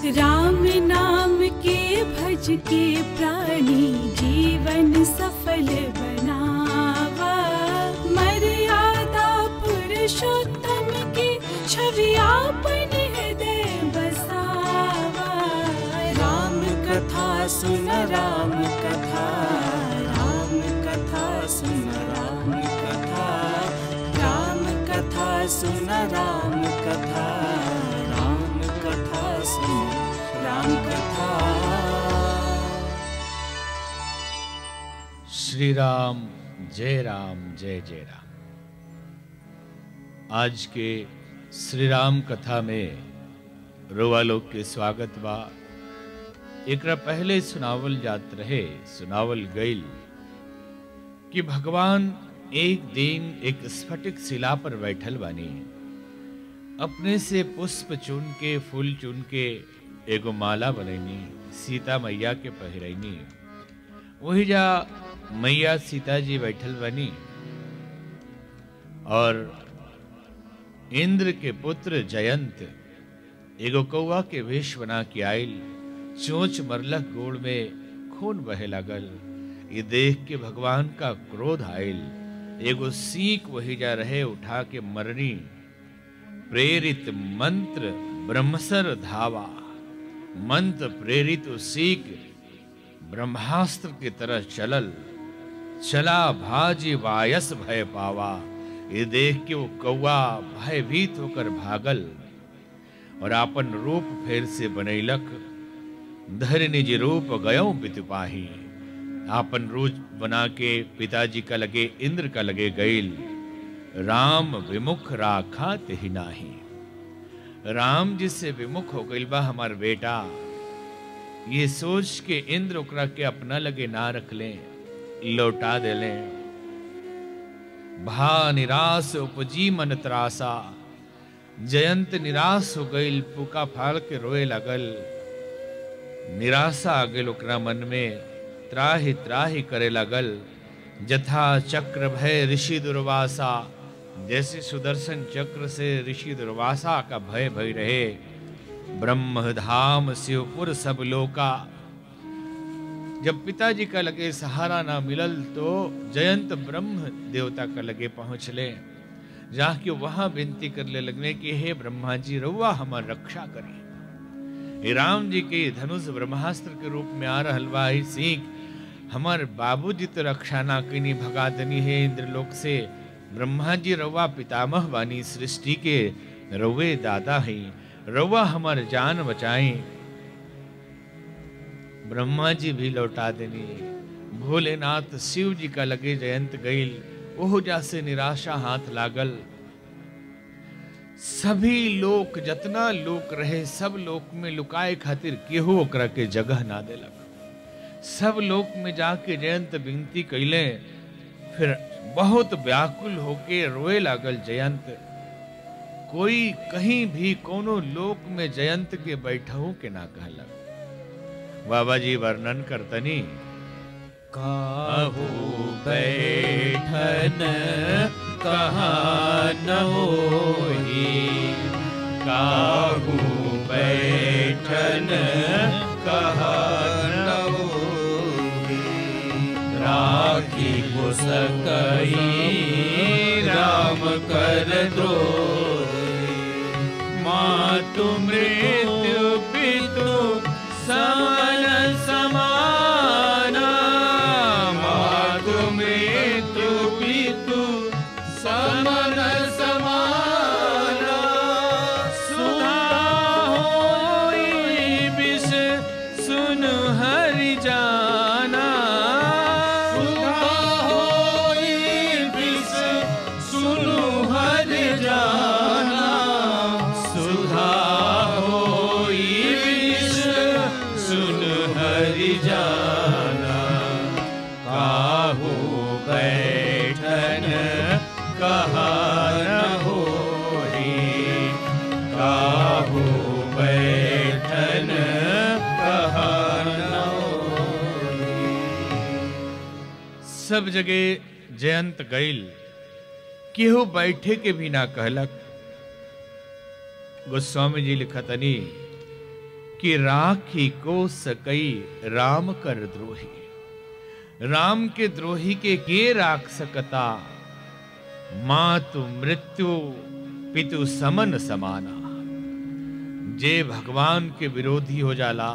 राम नाम के भज के प्राणी जीवन सफल बनावा मर्यादा पुरुषोत्तम की छवि आपन हृदय बसावा राम कथा सुन राम कथा राम कथा सुन राम कथा राम कथा सुन राम कथा राम कथा सुन राम कथा श्री राम जय राम जय जय राम आज के श्री राम कथा में रोवा लोग के स्वागत बा एकरा पहले सुनावल जात रहे सुनावल गईल कि भगवान एक दिन एक स्फटिक शिला पर बैठल बानी अपने से पुष्प चुन के फूल चुन के एगो माला बनैनी सीता मैया के पहिरैनी वही जा मैया सीता जी बैठल बनी और इंद्र के पुत्र जयंत एगो कौआ के वेश बना के आयल चोंच मरलक गोड़ में खून बहे लगल ये देख के भगवान का क्रोध आयल एगो सीख वही जा रहे उठा के मरनी प्रेरित मंत्र ब्रह्मसर धावा मंत्र प्रेरित सीख ब्रह्मास्त्र की तरह चलल चला भाजी वायस भय पावा ये देख के वो कौआ भयभीत होकर भागल और आपन रूप फेर से बनैलक धर निज रूप गयो पितुपाही आपन रूप बना के पिताजी का लगे इंद्र का लगे गईल राम विमुख राखा तेहि नाही राम जिससे विमुख हो गईल बा हमार बेटा ये सोच के इंद्र ओकरा के अपना लगे ना रख लें लौटा दे लें भा निराश उपजी मन त्रासा जयंत निराश हो गईल पुका फाड़ के रोए लगल निराशा आ गईल ओकरा मन में त्राहि त्राहि करे लगल जथा चक्र भय ऋषि दुर्वासा जैसे सुदर्शन चक्र से ऋषि दुर्वासा का भय भय रहे ब्रह्म धाम शिवपुर सब लोका जब पिताजी का लगे सहारा ना मिलल तो जयंत ब्रह्म देवता का लगे पहुंच ले जहाँ की वहां विनती कर ले लगने कि हे ब्रह्मा जी रउआ हमार रक्षा करें हे राम जी के धनुष ब्रह्मास्त्र के रूप में आ रहल बा ही सीख हमार बाबूजी तो रक्षा ना कनी भगा दनी है इंद्रलोक से ब्रह्मा जी रउआ पितामह बानी सृष्टि के रउए दादा हैं रउआ हमार जान बचाएं ब्रह्मा जी भी लौटा देनी भोलेनाथ शिव जी का लगे जयंत गईल ओह जा से निराशा हाथ लागल सभी लोक जतना लोक रहे सब लोक में लुकाए खातिर केहू ओकरा के जगह ना देलक सब लोक में जाके जयंत विनती कैले फिर बहुत व्याकुल होके रोए लागल जयंत कोई कहीं भी कोनो लोक में जयंत के बैठहू के ना कहलक बाबा जी वर्णन करतनी काहू बैठन कहाँ न होई काहू बैठन कहाँ न होई राखी को सकई राम कर दो मातु मृत्यु पितु समन समाना मातु मृत्यु पितु समन समाना सुधा होई विष सुन हरि जाना सुधा होई विष सुनु हरि जाना सुधा होई विष सुन हरि जाना काहू बैठन कहा न होई काहू बैठन कहा न होई सब जगह जयंत गईल केहू बैठे के भी ना कहलक गोस्वामी जी लिखतनी कि राखी को सकई राम कर द्रोही राम के द्रोही के के राख सकता मातु मृत्यु पितु समन समाना जे भगवान के विरोधी हो जाला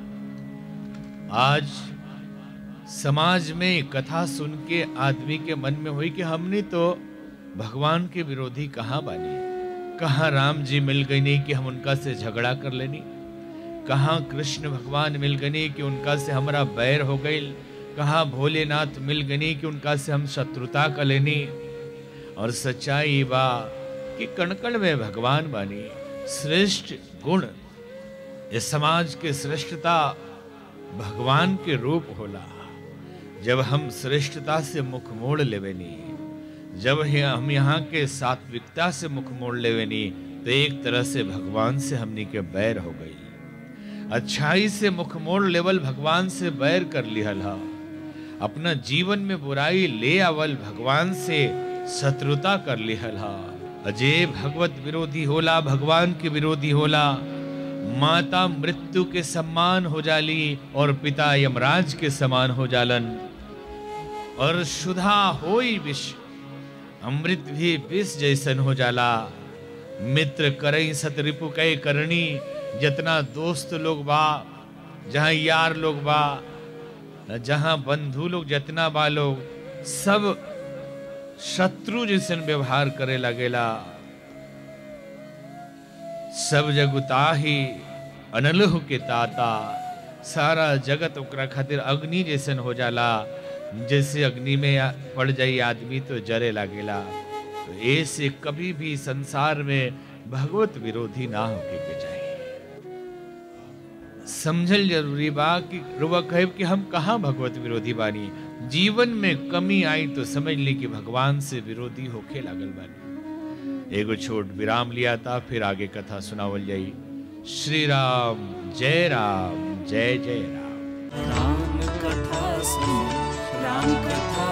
आज समाज में कथा सुन के आदमी के मन में हुई कि हमने तो भगवान के विरोधी कहाँ बानी कहाँ राम जी मिल गई नहीं कि हम उनका से झगड़ा कर लेनी कहाँ कृष्ण भगवान मिल गए कि उनका से हमारा बैर हो गई कहाँ भोलेनाथ मिल गए कि उनका से हम शत्रुता कर लेनी और सच्चाई बा कि कणकण में भगवान बानी श्रेष्ठ गुण इस समाज के श्रेष्ठता भगवान के रूप होला जब हम श्रेष्ठता से मुख मोड़ लेवेनी जब ही हम यहाँ के सात्विकता से मुख मोड़ लेवेनी तो एक तरह से भगवान से हमनी के बैर हो गई अच्छाई से मुख मोड़ लेवल भगवान से बैर कर लिहल हा अपना जीवन में बुराई ले आवल भगवान से शत्रुता कर लिहल हा अजय भगवत विरोधी होला भगवान के विरोधी होला माता मृत्यु के सम्मान हो जाली और पिता यमराज के समान हो जालन और शुधा होई विष अमृत भी विष जैसन हो जाला मित्र करई सत रिपु कई करनी जितना दोस्त लोग बा जहाँ यार लोग बा जहाँ बंधु लोग जितना बा लोग सब शत्रु जैसन व्यवहार करे लगेला सब जगुता ही अनलह के ताता सारा जगत ओकरा खातिर अग्नि जैसन हो जाला जैसे अग्नि में आ- पड़ जाई आदमी तो जरे लागेला तो ऐसे कभी भी संसार में भगवत विरोधी ना होके के चाहिए समझल जरूरी बा कि रुआ कहे कि हम कहाँ भगवत विरोधी बानी जीवन में कमी आई तो समझ ली कि भगवान से विरोधी होके लागल बानी एगो छोट विराम लिया था फिर आगे कथा सुनावल जाई श्री राम जय राम जय जय राम राम कथा सुन राम कथा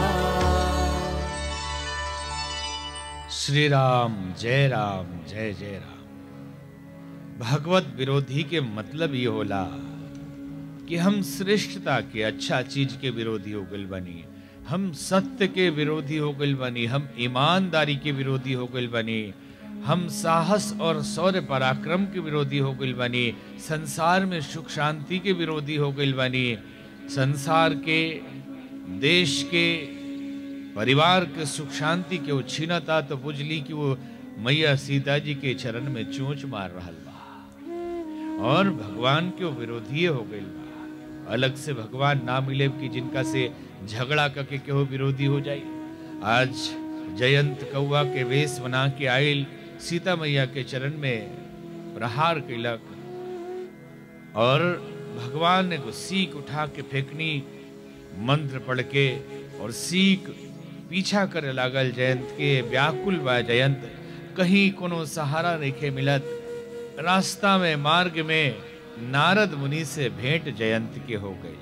श्री राम जय राम जय जय राम भगवत विरोधी के मतलब ये होला कि हम श्रेष्ठता के अच्छा चीज के विरोधी हो गल बनी हम सत्य के विरोधी हो गल बनी हम ईमानदारी के विरोधी हो गल बनी हम साहस और शौर्य पराक्रम के विरोधी हो गल बनी संसार में सुख शांति के विरोधी हो गल बनी संसार के देश के परिवार के सुख शांति के वो छीनता तो बुझली कि वो मैया सीता जी के चरण में चोंच मार रहल बा और भगवान के वो विरोधी हो गई बा अलग से भगवान ना मिले कि जिनका से झगड़ा करके केहो विरोधी हो जाए आज जयंत कौआ के वेश बना के आयल सीता मैया के चरण में प्रहार कैलक और भगवान ने को सीख उठा के फेंकनी मंत्र पढ़ के और सीख पीछा करे लागल जयंत के व्याकुल बा जयंत कहीं कोनो सहारा नहीं मिलत रास्ता में मार्ग में नारद मुनि से भेंट जयंत के हो गई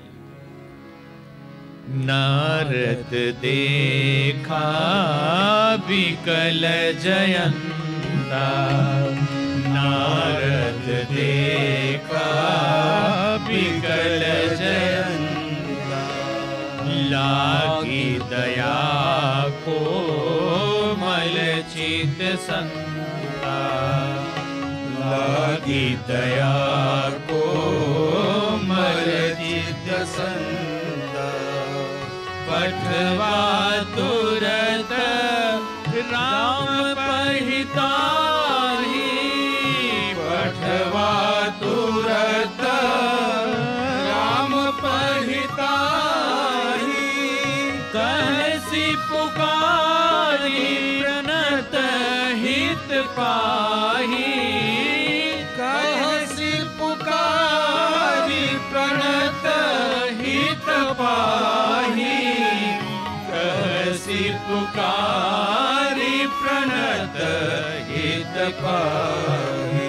नारद देखा विकल जयंता नारद देखा विकल जयंता लागी दया को मल चित संता लागी दया को मल चित संता पठवा तुरत राम पहिताही पठवा तुरत राम पहिताही कहसी पुकारी प्रणत हित पाही कहसी पुकारी प्रणत हित पाही कहसी पुकारी प्रणत हित पाही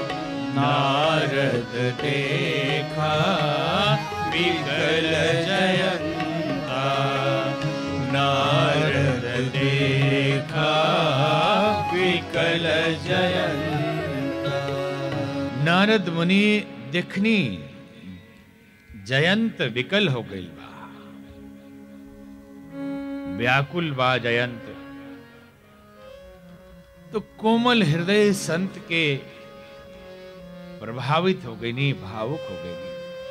नारद देखा विकल जयंता नारद देखा विकल जयंता नारद मुनि देखनी जयंत विकल हो गई बा व्याकुल बा जयंत तो कोमल हृदय संत के प्रभावित हो गई नहीं भावुक हो गई नहीं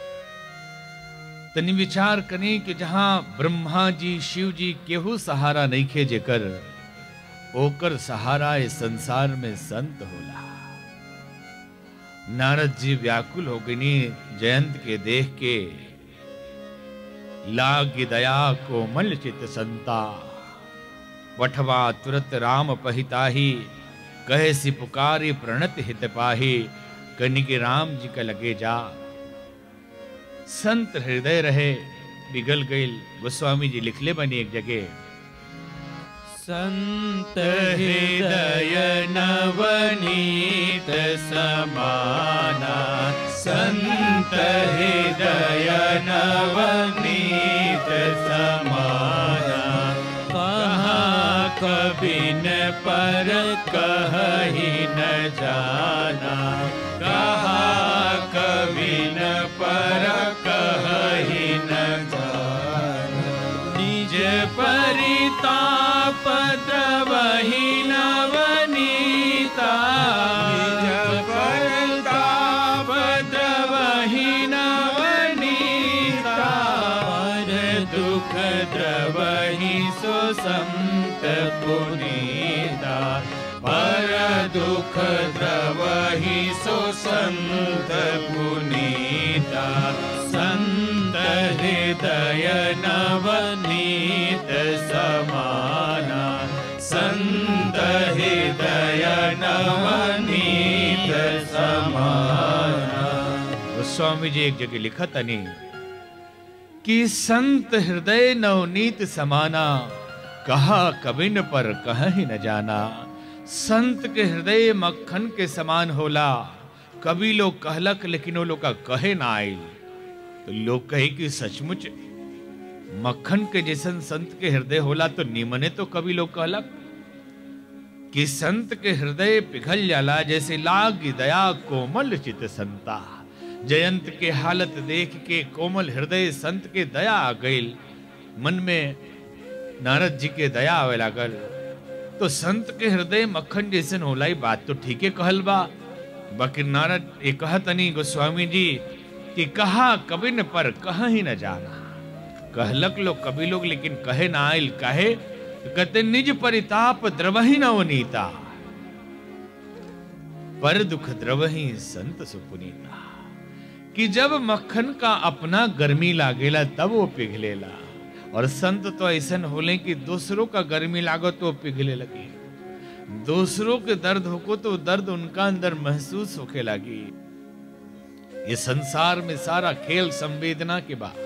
तनी विचार करी कि जहां ब्रह्मा जी शिव जी केहू सहारा नहीं खे जेकर ओकर सहारा इस संसार में संत होला नारद जी व्याकुल हो गई नी जयंत के देख के लाग दया कोमल चित संता वठवा तुरत राम पहिताही कहे सि पुकारी प्रणत हित पाही कनि के राम जी का लगे जा संत हृदय रहे पिघल गईल गोस्वामी जी लिखले बनी एक जगह संत हृदय नवनीत समाना संत हृदय नवनीत समाना कहाँ कबिन पर कही न जाना कहाँ कबिन पर कही न जाना निज परिताप द्रवहि नवनीता निज परिताप द्रवहि नवनीता पर दुख द्रवहि सुसंत पुनीता पर दुख द्रवहि सुसंत पुनीता संत हृदय नवनीत समाना संत हृदय नवनीत समाना गोस्वामी जी एक जगह लिखा तनी कि संत हृदय नवनीत समाना कहा कबिन पर कह ही न जाना संत के हृदय मक्खन के समान होला कभी लोग कहलक लेकिन वो लोग का कहे ना आयल तो लोग कहे कि सचमुच मक्खन के जैसन संत के हृदय होला तो निमने तो कभी लोग कहलक कि संत के हृदय पिघल जाला जैसे लाग दया कोमल चित संता जयंत के हालत देख के कोमल हृदय संत के दया आ गईल मन में नारद जी के दया आवे लागल तो संत के हृदय मक्खन जैसन होला ई बात तो ठीक है कहल बा बाकी नारद ये कहतनी गोस्वामी जी कि कहा कबिन पर कह ही न जाना कहलक लोग कभी लोग लेकिन कहे ना आयल कहे तो कहते निज परिताप द्रवही न वनीता पर दुख द्रवही संत सुपुनीता कि जब मक्खन का अपना गर्मी लागेला तब वो पिघलेला और संत तो ऐसन होले कि दूसरों का गर्मी लागो तो वो पिघले लगे दूसरों के दर्द होको तो दर्द उनका अंदर महसूस होके लगी ये संसार में सारा खेल संवेदना के बाद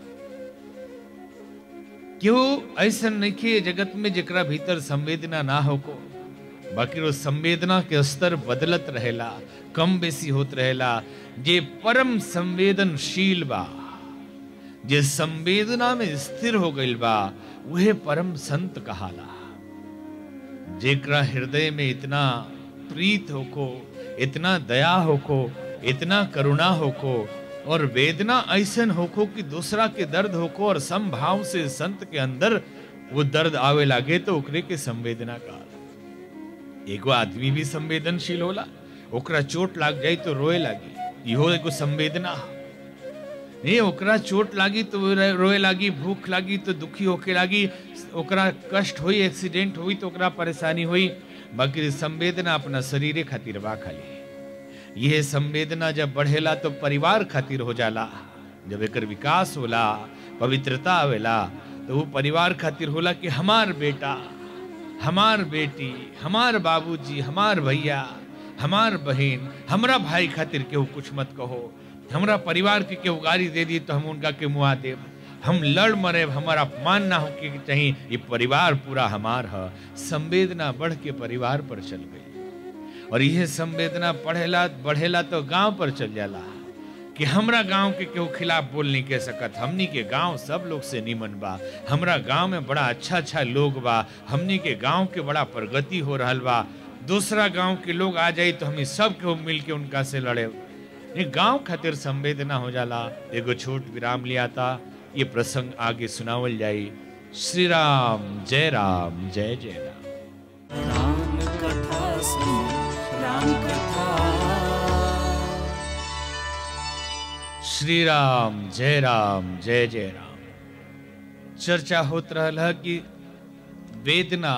क्यों ऐसा नहीं कि जगत में जकरा भीतर संवेदना ना होको बाकी वो संवेदना के स्तर बदलत रहेला कम बेसी होत रहेला जे परम संवेदनशील बा जे संवेदना में स्थिर हो गईल बा वह परम संत कहाला जेकरा हृदय में इतना प्रीत होको इतना दया होको इतना करुणा होको और वेदना ऐसन होको कि दूसरा के दर्द होको और समभाव से संत के अंदर वो दर्द आवे लागे तो ओकरे के संवेदना का एगो आदमी भी संवेदनशील होला ओकरा चोट लाग जाई तो रोए लागी इहो एगो संवेदना नहीं ओकरा चोट लागी तो वो रोए लागी भूख लागी तो दुखी होके लागी ओकरा कष्ट हुई एक्सीडेंट हुई तो ओकरा परेशानी हुई बाकी संवेदना अपना शरीरे खातिर बा खाली यह संवेदना जब बढ़ेला तो परिवार खातिर हो जाला जब एकर विकास होला पवित्रता आवेला तो वो परिवार खातिर होला कि हमार बेटा हमार बेटी हमार बाबूजी हमार भैया हमार बहन हमरा भाई खातिर केहू कुछ मत कहो हमरा परिवार के केहू गाली दे दी तो हम उनका के मुआ देब हम लड़ मरे हमारा अपमान ना होके चाहिए ये परिवार पूरा हमार है संवेदना बढ़ के परिवार पर चल गई और यह संवेदना पढ़ेला बढ़ेला तो गांव पर चल जाला कि हमरा गांव के केहू खिलाफ बोल नहीं कह सकत हमनी के गांव सब लोग से निमन बा हमरा गांव में बड़ा अच्छा अच्छा लोग बा हमनी के गांव के बड़ा प्रगति हो रहल बा दूसरा गांव के लोग आ जाई तो हमें सब केहू मिल के उनका से लड़े ये गांव खातिर संवेदना हो जाला एगो छोट विराम लिया था ये प्रसंग आगे सुनावल जाई श्री राम जय राम जय जय राम राम कथा सुनो राम कथा श्री राम जय राम जय जय राम चर्चा होत रहल है कि वेदना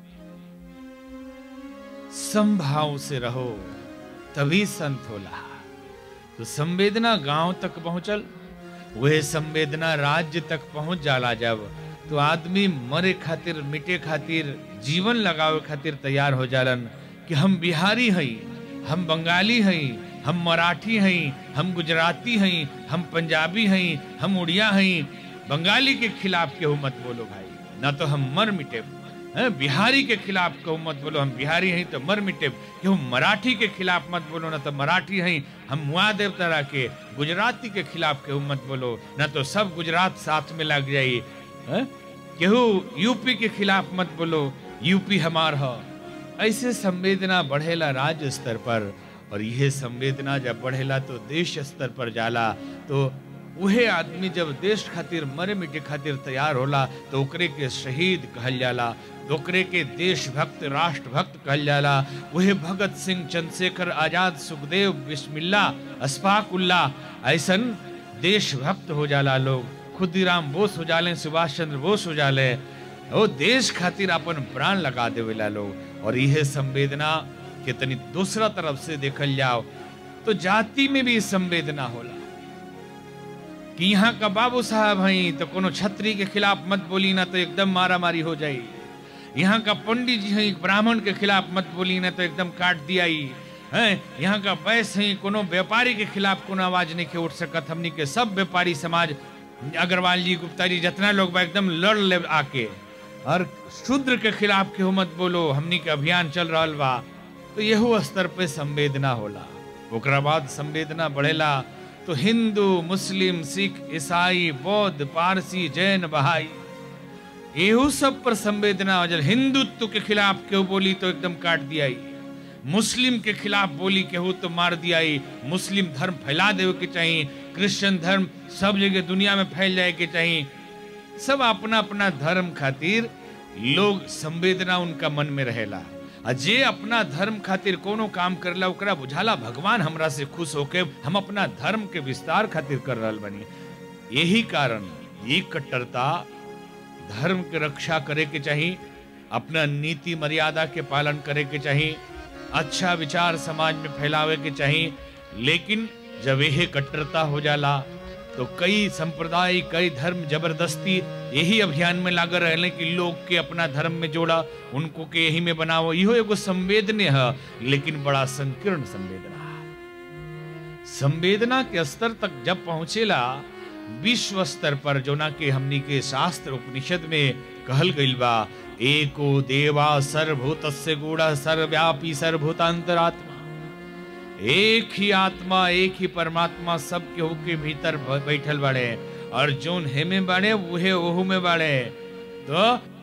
संभाव से रहो तभी संत होला तो संवेदना गांव तक पहुंचल वह संवेदना राज्य तक पहुंच जाला जब तो आदमी मरे खातिर मिटे खातिर जीवन लगावे खातिर तैयार हो जालन कि हम बिहारी हई हम बंगाली हई हम मराठी हई हम गुजराती हई हम पंजाबी हई हम उड़िया हई बंगाली के खिलाफ केहू मत बोलो भाई ना तो हम मर मिटे हैं, बिहारी के खिलाफ कहू मत बोलो हम बिहारी हैं तो मर मिटे केहू मराठी के खिलाफ मत बोलो ना तो मराठी हैं हम मुआ देव तरह के गुजराती के खिलाफ केहू मत बोलो ना तो सब गुजरात साथ में लग जाई हैं? केहू यूपी के खिलाफ मत बोलो यूपी हमार ह ऐसे संवेदना बढ़ेला राज्य स्तर पर और यह संवेदना जब बढ़ेला तो देश स्तर पर जाला तो उहे आदमी जब देश खातिर मरे मिटे खातिर तैयार होला तो ओकरे के शहीद कहल जाला तो ओकरे के देशभक्त राष्ट्रभक्त कहल जाला वह भगत सिंह चंद्रशेखर आजाद सुखदेव बिस्मिल्ला अशफाक उल्लाह ऐसन देशभक्त हो जाला लोग खुदीराम बोस हो जाले सुभाष चंद्र बोस हो जाले वो देश खातिर अपन प्राण लगा देवेला लोग और यह संवेदना के तनी दूसरा तरफ से देखल जाओ तो जाति में भी संवेदना होला कि यहाँ का बाबू साहब हैं तो कोनो छत्री के खिलाफ मत बोली ना तो एकदम मारा मारी हो जाई यहाँ का पंडित जी हैं ब्राह्मण के खिलाफ मत बोली ना तो एकदम काट दिया हैं यहाँ का बैस है कोनो व्यापारी के खिलाफ कोनो आवाज नहीं के उठ सकत हमनी के सब व्यापारी समाज अग्रवाल जी गुप्ता जी जितना लोग बा एकदम लड़ ले आके और शूद्र के खिलाफ केहू मत बोलो हमनी के अभियान चल रहा बा तो यहू स्तर पे संवेदना होला ओकरा बाद संवेदना बढ़ेला तो हिंदू मुस्लिम सिख ईसाई बौद्ध पारसी जैन बहाई एहू सब पर संवेदना हो जाए हिंदुत्व के खिलाफ केहू बोली तो एकदम काट दिया मुस्लिम के खिलाफ बोली केहू तो मार दिया मुस्लिम धर्म फैला देवे के चाहिए क्रिश्चियन धर्म सब जगह दुनिया में फैल जाए के चाहिए सब अपना अपना धर्म खातिर लोग संवेदना उनका मन में रहेला आ जे अपना धर्म खातिर कोनो काम करला ओकरा बुझाला भगवान हमरा से खुश होके हम अपना धर्म के विस्तार खातिर कर रहल बनी यही कारण ये कट्टरता धर्म के रक्षा करे के चाहिए अपना नीति मर्यादा के पालन करे के चाहिए अच्छा विचार समाज में फैलावे के चाहिए लेकिन जब यह कट्टरता हो जाला तो कई संप्रदाय कई धर्म जबरदस्ती यही अभियान में लाग रहे कि लोग के अपना धर्म में जोड़ा उनको के यही में बनाओ इहो एगो संवेदने है लेकिन बड़ा संकीर्ण संवेदना है संवेदना के स्तर तक जब पहुंचेला विश्व स्तर पर जो ना के हमनी के शास्त्र उपनिषद में कहल गइल बा एको देवा सर्वभूतस्य गूढ़ सर्वव्यापी सर्वभूतांतरात्मा एक ही आत्मा एक ही परमात्मा सब केहू के भीतर ब- बैठल बाड़े और जोन हेमे बाड़े उहे ओहू में बाड़े तो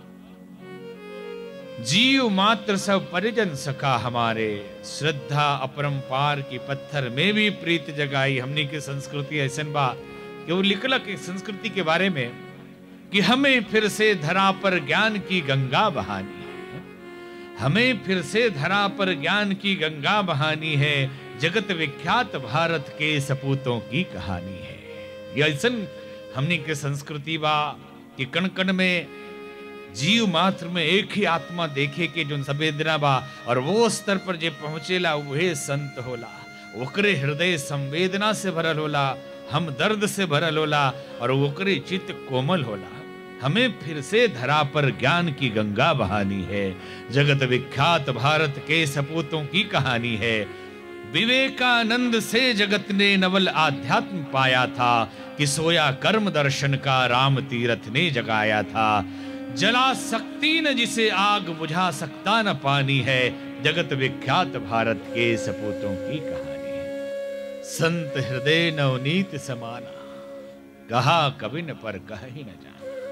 जीव मात्र सब परिजन सका हमारे श्रद्धा अपरंपार की पत्थर में भी प्रीत जगाई हमनी के संस्कृति ऐसन बा कि वो लिखलक इस संस्कृति के बारे में कि हमें फिर से धरा पर ज्ञान की गंगा बहानी है हमें फिर से धरा पर ज्ञान की गंगा बहानी है जगत विख्यात भारत के सपूतों की कहानी है ये ऐसन हमनी के संस्कृति बा कि कण कण में जीव मात्र में एक ही आत्मा देखे के जो संवेदना बा और वो स्तर पर जे पहुंचेला वहे संत होला ओकरे हृदय संवेदना से भरल होला हम दर्द से भरल होला और ओकरे चित्त कोमल होला हमें फिर से धरा पर ज्ञान की गंगा बहानी है जगत विख्यात भारत के सपूतों की कहानी है विवेकानंद से जगत ने नवल आध्यात्म पाया था कि सोया कर्म दर्शन का राम तीरथ ने जगाया था जला सकती न जिसे आग बुझा सकता न पानी है जगत विख्यात भारत के सपूतों की कहानी है संत हृदय नवनीत समाना कहा कविन पर कह ही न जाना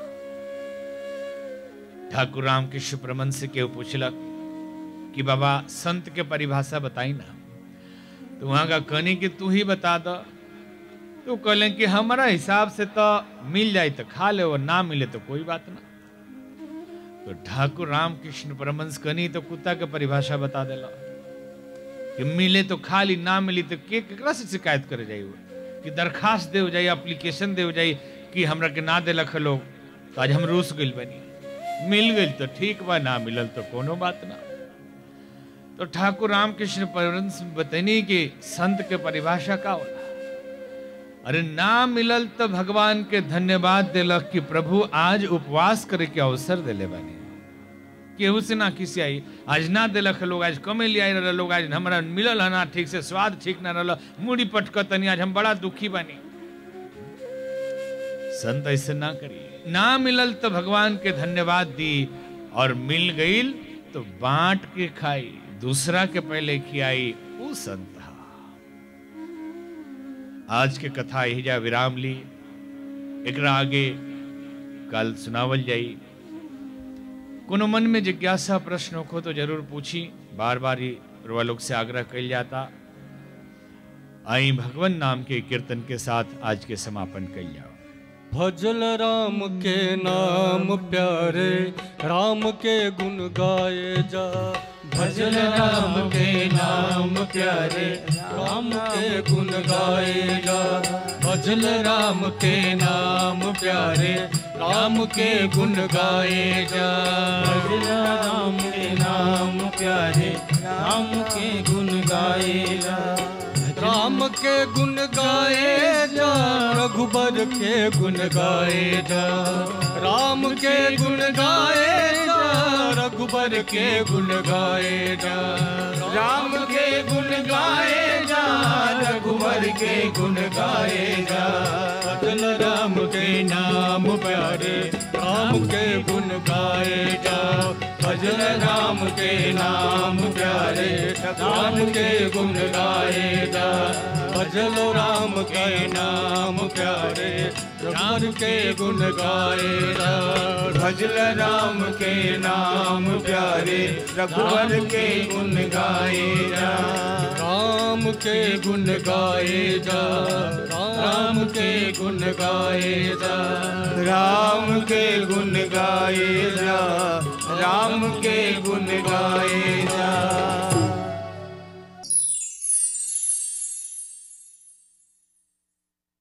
ठाकुर राम कृष्ण प्रमन से केहू पूछलक कि बाबा संत के परिभाषा बताई ना तो वहां का कहनी कि तू ही बता दो तो कहले कि हमारा हिसाब से तो मिल जाए तो खा ले और ना मिले तो कोई बात ना तो ठाकुर रामकृष्ण परमंश कहनी तो कुत्ता के परिभाषा बता देला कि मिले तो खा ली ना मिली तो के केकरा से शिकायत करे जाई वो कि दरखास्त दे जाई एप्लीकेशन दे जाई कि हमरा के ना देलक लोग तो आज हम रूस गइल बनी मिल गइल तो ठीक बा ना मिलल तो कोनो बात ना तो ठाकुर रामकृष्ण परमहंस बतनी कि संत के परिभाषा का होला अरे ना मिलल तो भगवान के धन्यवाद दिलक कि प्रभु आज उपवास करे के अवसर दिले बानी केहू से ना किसी आई आज ना दिलक लोग आज कमे ले आई रहा लोग आज हमारा मिलल है ना ठीक से स्वाद ठीक ना रहा मुड़ी पटक तनी आज हम बड़ा दुखी बानी संत ऐसे ना करिए ना मिलल तो भगवान के धन्यवाद दी और मिल गईल तो बांट के खाई दूसरा के पहले खियाई वो संत हा आज के कथा यही जा विराम ली एकरा आगे कल सुनावल जाई कोनो मन में जिज्ञासा प्रश्न हो तो जरूर पूछी बार बार ही रुआ लोग से आग्रह कल जाता आई भगवान नाम के कीर्तन के साथ आज के समापन कल जाओ भजल राम के नाम प्यारे राम के गुण गाए जा भजल राम के नाम प्यारे राम के गुण गाए जा भजल राम के नाम प्यारे राम के गुण गाए जा भजल राम के नाम प्यारे राम के गुण गाए जा राम के गुण गाए जा रघुबर के गुण गाए जा राम के गुण गाए जा रघुबर के गुण गाए जा राम के गुण गाए जा रघुबर के गुण गाए जा भजन राम के नाम प्यारे राम के गुण गाए जा भजन राम के नाम प्यारे राम के गुण गाए जा भजन राम के नाम प्यारे राम के गुण गाए जा भजल राम के नाम प्यारे रघुवर के गुण गाए जा राम के गुण गाए जा राम के गुण गाए जा राम के गुण गाए जा राम के गुण गाए जा